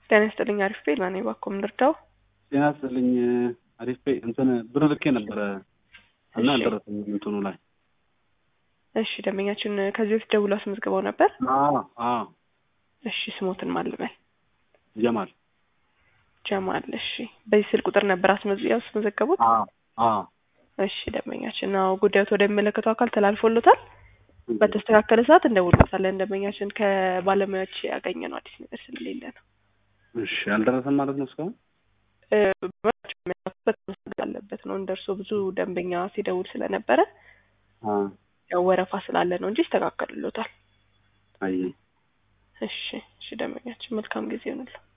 ጤና ይስጥልኝ። አሪፍ ቤት ማን ባኮም ልርዳው? ጤና ይስጥልኝ። አሪፍ ቤ እንትን ብር ልኬ ነበረ እና እሺ። አልደረሰኝም እንትኑ ላይ እሺ ደንበኛችን ከዚህ በፊት ደውሎ አስመዝግበው ነበር። አዎ አዎ እሺ ስሞትን ማልበል ጀማል ጀማል። እሺ በዚህ ስልክ ቁጥር ነበር አስመዝ ያስመዘገቡት? አዎ አዎ እሺ ደንበኛችን ነው ጉዳዩት ወደሚመለከተው አካል ተላልፎሎታል። በተስተካከለ ሰዓት እንደውልበታለን። ደንበኛችን ከባለሙያዎች ያገኘነው አዲስ ነገር ስለሌለ ነው። እሺ አልደረሰም ማለት ነው እስካሁን እ፣ በመስጠት አለበት ነው እንደርሶ ብዙ ደንበኛ ሲደውል ስለነበረ አ ያው ወረፋ ስላለ ነው እንጂ ይስተካከልሎታል። አይ እሺ እሺ ደንበኛችን መልካም ጊዜ ይሆንልዎ።